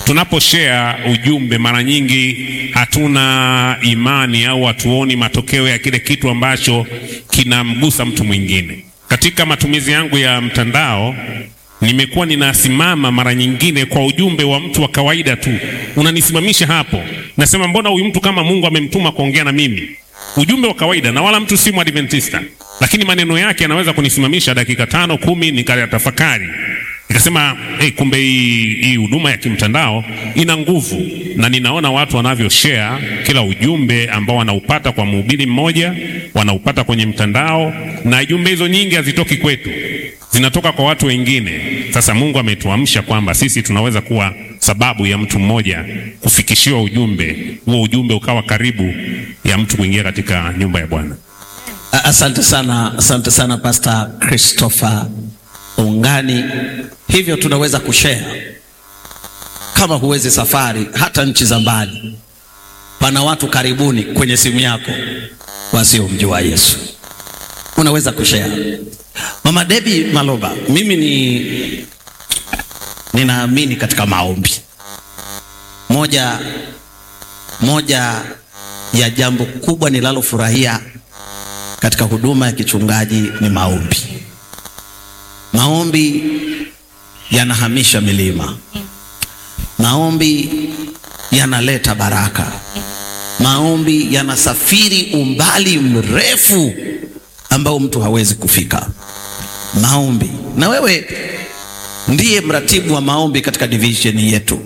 tunaposhare ujumbe mara nyingi hatuna imani au hatuoni matokeo ya kile kitu ambacho kinamgusa mtu mwingine. Katika matumizi yangu ya mtandao nimekuwa ninasimama mara nyingine kwa ujumbe wa mtu wa kawaida tu, unanisimamisha hapo, nasema mbona huyu mtu kama Mungu amemtuma kuongea na mimi, ujumbe wa kawaida, na wala mtu si Mwadventista, lakini maneno yake yanaweza kunisimamisha dakika tano kumi, nikatafakari nikasema hey, kumbe hii huduma ya kimtandao ina nguvu, na ninaona watu wanavyo share kila ujumbe ambao wanaupata kwa mhubiri mmoja, wanaupata kwenye mtandao, na jumbe hizo nyingi hazitoki kwetu, zinatoka kwa watu wengine. Sasa Mungu ametuamsha kwamba sisi tunaweza kuwa sababu ya mtu mmoja kufikishiwa ujumbe huo, ujumbe ukawa karibu ya mtu kuingia katika nyumba ya Bwana. Asante sana, asante sana Pastor Christopher Ungani. Hivyo tunaweza kushare, kama huwezi safari hata nchi za mbali, pana watu karibuni kwenye simu yako wasiomjua Yesu, unaweza kushare. Mama Debbie Maloba, mimi ni ninaamini katika maombi. Moja moja ya jambo kubwa nilalofurahia katika huduma ya kichungaji ni maombi. Maombi yanahamisha milima. Maombi yanaleta baraka. Maombi yanasafiri umbali mrefu ambao mtu hawezi kufika. Maombi. Na wewe ndiye mratibu wa maombi katika division yetu,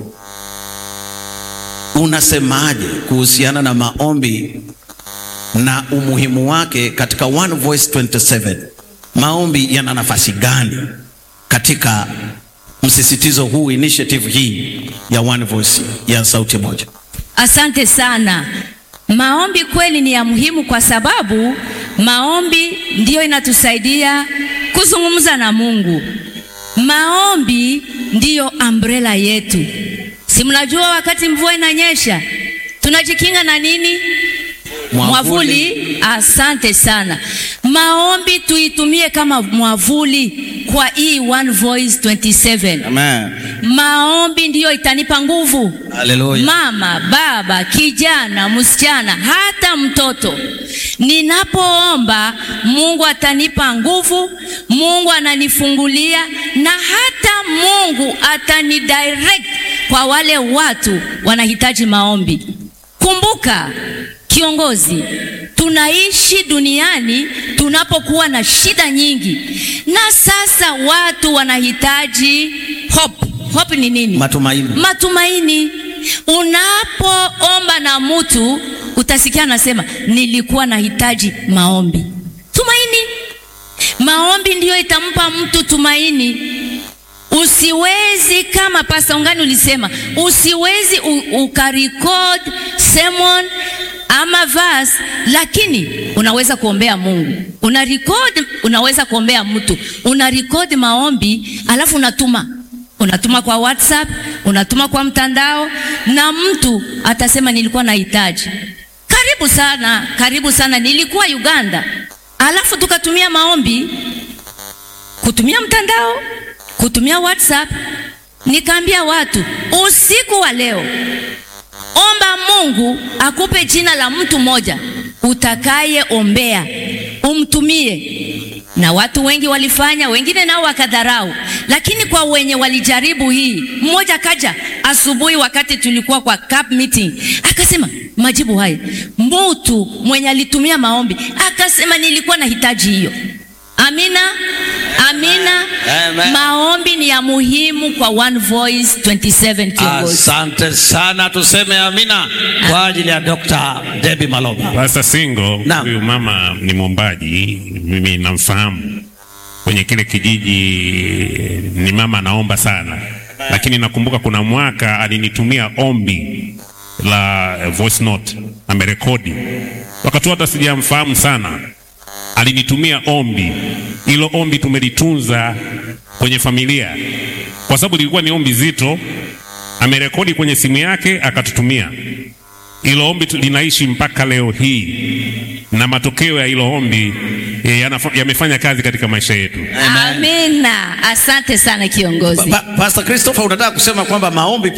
unasemaje kuhusiana na maombi na umuhimu wake katika One Voice 27? Maombi yana nafasi gani katika msisitizo huu, initiative hii ya One Voice ya sauti moja? Asante sana. Maombi kweli ni ya muhimu kwa sababu maombi ndiyo inatusaidia kuzungumza na Mungu. Maombi ndiyo umbrella yetu. Si mnajua wakati mvua inanyesha tunajikinga na nini? Mwavuli. Asante sana. Maombi tuitumie kama mwavuli kwa hii One Voice 27. Amen. Maombi ndiyo itanipa nguvu. Haleluya. Mama, baba, kijana, msichana, hata mtoto. Ninapoomba Mungu atanipa nguvu, Mungu ananifungulia na hata Mungu atanidirect kwa wale watu wanahitaji maombi. Kumbuka kiongozi, tunaishi duniani tunapokuwa na shida nyingi, na sasa watu wanahitaji hope. Hope ni nini? Matumaini. Matumaini. Unapoomba na mtu utasikia anasema nilikuwa nahitaji maombi. Tumaini. Maombi ndiyo itampa mtu tumaini. Usiwezi kama Pastor Ungani ulisema, usiwezi ukarecord sermon ama verse, lakini unaweza kuombea Mungu. Una record, unaweza kuombea mtu, una record maombi alafu unatuma unatuma kwa WhatsApp, unatuma kwa mtandao, na mtu atasema nilikuwa nahitaji. Karibu sana, karibu sana. Nilikuwa Uganda, alafu tukatumia maombi, kutumia mtandao, kutumia WhatsApp. Nikaambia watu usiku wa leo, omba Mungu akupe jina la mtu mmoja utakayeombea, umtumie na watu wengi walifanya, wengine nao wakadharau, lakini kwa wenye walijaribu hii, mmoja kaja asubuhi wakati tulikuwa kwa cup meeting, akasema majibu haya, mtu mwenye alitumia maombi akasema nilikuwa nahitaji hiyo. Amina, amina. Amen. Maombi ni ya muhimu kwa One Voice 27 kiongozi. Asante sana, tuseme amina kwa ajili ya Dr. Debbie Maloba. Pastor Singo, Naam. huyu mama ni mwombaji, mimi namfahamu kwenye kile kijiji, ni mama anaomba sana, lakini nakumbuka kuna mwaka alinitumia ombi la eh, voice note, amerekodi wakati hata sijamfahamu sana, alinitumia ombi. Hilo ombi tumelitunza kwenye familia, kwa sababu lilikuwa ni ombi zito. Amerekodi kwenye simu yake akatutumia. Hilo ombi tu- linaishi mpaka leo hii, na matokeo ya hilo ombi eh, yanafa- yamefanya kazi katika maisha yetu. Amina. Asante sana kiongozi. Pa, Pastor Christopher unataka kusema kwamba maombi